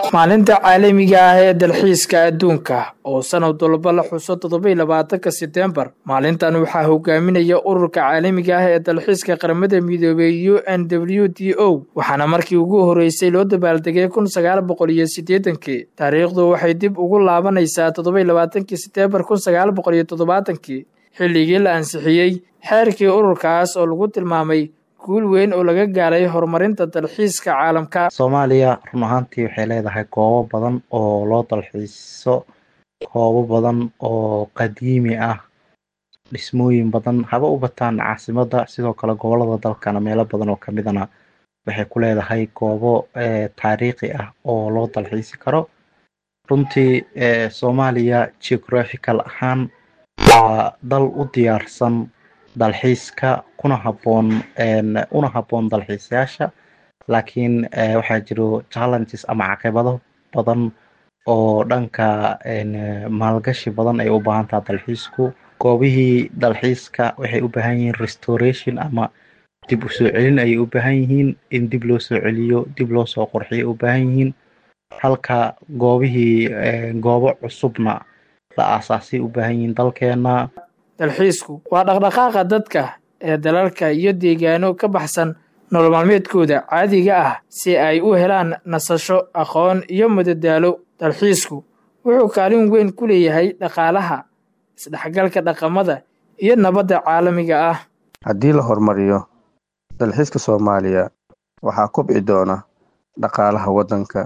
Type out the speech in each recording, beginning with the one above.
maalinta caalamiga ah ee dalxiiska adduunka oo sanad walba la xuso toddobaiy labaatanka setembar maalintan waxaa hogaaminaya ururka caalamiga ah ee dalxiiska qaramada midoobey u n w d o waxaana markii ugu horeysay loo dabaaldegay kun sagaal boqol iyo siddeetankii taariikhdu waxay dib ugu laabanaysaa toddobaiy labaatankii setembar kun sagaal boqol iyo toddobaatankii xilligii la ansixiyey xeerkii ururkaas oo lagu tilmaamay guul weyn oo laga gaaray horumarinta dalxiiska caalamka soomaaliya run ahaantii waxay leedahay goobo badan oo loo dalxiiso goobo badan oo qadiimi ah dhismooyin badan haba u bataan caasimadda sidoo kale gobolada dalkana meelo badan oo kamidana waxay ku leedahay goobo taariikhi ah oo loo dalxiisi karo runtii soomaaliya geographical ahaan waa dal u diyaarsan dalxiiska kuna haboon una habboon dalxiisayaasha laakiin waxaa jiro challenges ama caqibado badan oo dhanka maalgashi badan ay u baahan taha dalxiisku goobihii dalxiiska waxay u baahan yihiin restoration ama dib u soo celin ayay u baahan yihiin in dib loo soo celiyo dib loo soo qurxiyo u baahan yihiin halka goobihii goobo cusubna la aasaasay u baahan yihiin dalkeena dalxiisku waa dhaqdhaqaaqa dadka ee dalalka iyo deegaano ka baxsan nolol maalmeedkooda caadiga ah si ay u helaan nasasho aqoon iyo madadaalo dalxiisku wuxuu kaalin weyn ku leeyahay dhaqaalaha isdhexgalka dhaqamada iyo nabadda caalamiga ah haddii la horumariyo dalxiiska soomaaliya waxaa kobci doona dhaqaalaha waddanka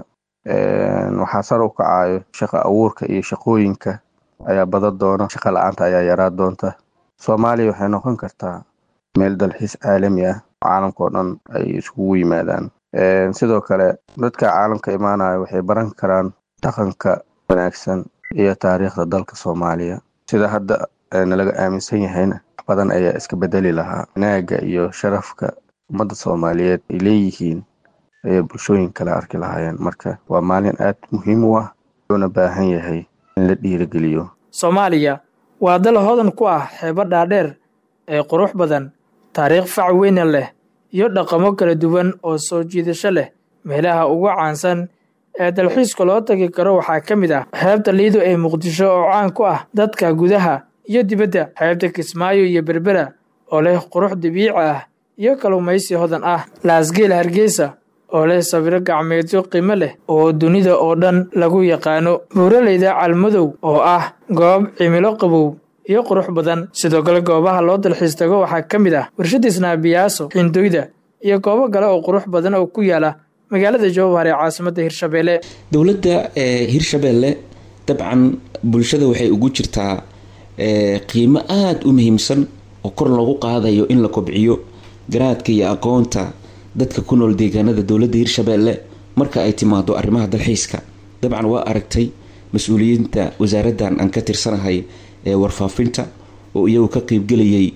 waxaa sar u kacayo shaqo abuurka iyo shaqooyinka ayaa badan doona shaqa la-aanta ayaa yaraa doonta soomaaliya waxay noqon kartaa meel dalxiis caalami ah caalamkao dhan ay iskugu yimaadaan sidoo kale dadka caalamka imaanaya waxay baran karaan dhaqanka wanaagsan iyo taariikhda dalka soomaaliya sida hadda nalaga aaminsan yahayna wax badan ayaa iska bedeli lahaa wanaaga iyo sharafka ummadda soomaaliyeed ay leeyihiin ayay bulshooyin kale arki lahaayeen marka waa maalin aad muhiim u ah wuxuuna baahan yahay in la dhiirigeliyo soomaaliya waa dal hodan ku ah xeebo dhaadheer ee qurux badan taariikh fac weyna leh iyo dhaqamo kala duwan oo soo jiidasho leh meelaha ugu caansan ee dalxiiska loo tagi karo waxaa ka mid ah xeebta liido ee muqdisho oo caan ku ah dadka gudaha iyo dibadda xeebta kismaayo iyo berbera oo leh qurux dabiici ah iyo kalluumaysi hodan ah laasgeel hargeysa oo leh sawiro gacmeedyo qiimo leh oo dunida oo dhan lagu yaqaano buuraleyda calmadow oo ah goob cimilo qabow iyo qurux badan sidoo kale goobaha loo dalxiis tago waxaa ka mid ah warshada isnaabiyaaso xindoyda iyo goobo kale oo qurux badan oo ku yaala magaalada jowhar ee caasimadda hirshabeelle dowladda hirshabeelle dabcan bulshada waxay ugu jirtaa qiimo aada u muhiimsan oo kor loogu qaadayo in la kobciyo garaadka iyo aqoonta dadka ku nool deegaanada dowladda hirshabeelle marka ay timaado arrimaha dalxiiska dabcan waa aragtay mas-uuliyiinta wasaaraddan aan ka tirsanahay ee warfaafinta oo iyagu ka qeybgelayay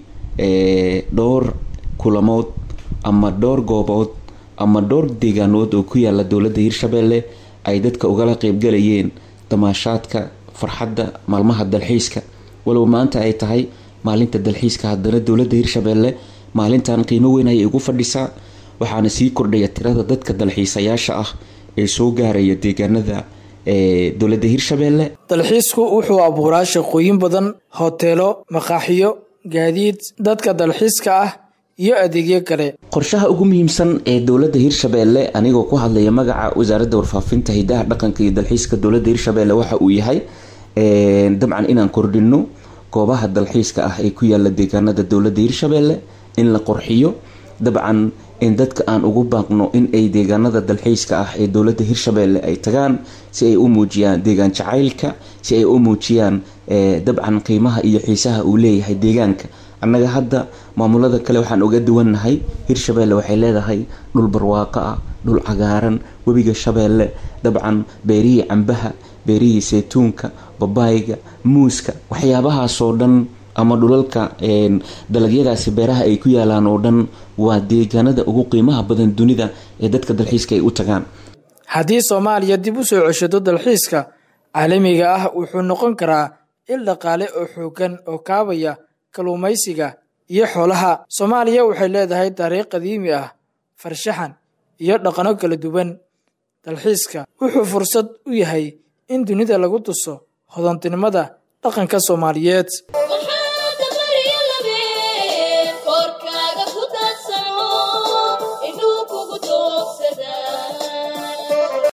dhowr kulamood ama dhowr goobood ama dhowr deegaanood oo ku yaala dowladda hirshabeelle ay dadka ugala qeybgelayeen damaashaadka farxadda maalmaha dalxiiska walow maanta ay tahay maalinta dalxiiska haddana dowladda hirshabeelle maalintan qiimo weyn ayay ugu fadhisaa waxaana sii kordhaya tirada dadka dalxiisayaasha ah ee soo gaaraya deegaanada ee dowladda hirshabeelle dalxiisku wuxuu abuuraa shaqooyin badan hoteelo maqaaxiyo gaadiid dadka dalxiiska ah iyo adeegyo kale qorshaha ugu muhiimsan ee dowladda hirshabeelle anigoo ku hadlaya magaca wasaaradda warfaafinta hidaha dhaqanka iyo dalxiiska dowladda hirshabeelle waxa uu yahay dabcan inaan kordhino goobaha dalxiiska ah ee ku yaala deegaanada dowladda hirshabeelle in la qorxiyo dabcan in dadka aan ugu baaqno in ay deegaanada dalxiiska ah ee dowladda hirshabeelle ay tagaan si ay u muujiyaan deegaan jacaylka si ay u muujiyaan dabcan qiimaha iyo xiisaha uu leeyahay deegaanka annaga hadda maamulada kale waxaan uga duwannahay hirshabeelle waxay leedahay dhul barwaaqo ah dhul cagaaran webiga shabeelle dabcan beerihii cambaha beerihii saytuunka babaayga muuska waxyaabahaasoo dhan ama dhulalka dalagyadaasi beeraha ay ku yaalaan oo dhan waa deegaanada ugu qiimaha badan dunida ee dadka dalxiiska ay u tagaan haddii soomaaliya dib u soo ceshado dalxiiska caalamiga ah wuxuu noqon karaa il dhaqaale oo xoogan oo kaabaya kalluumaysiga iyo xoolaha soomaaliya waxay leedahay taariikh qadiimi ah farshaxan iyo dhaqano kala duwan dalxiiska wuxuu fursad u yahay in dunida lagu tuso hodantinimada dhaqanka soomaaliyeed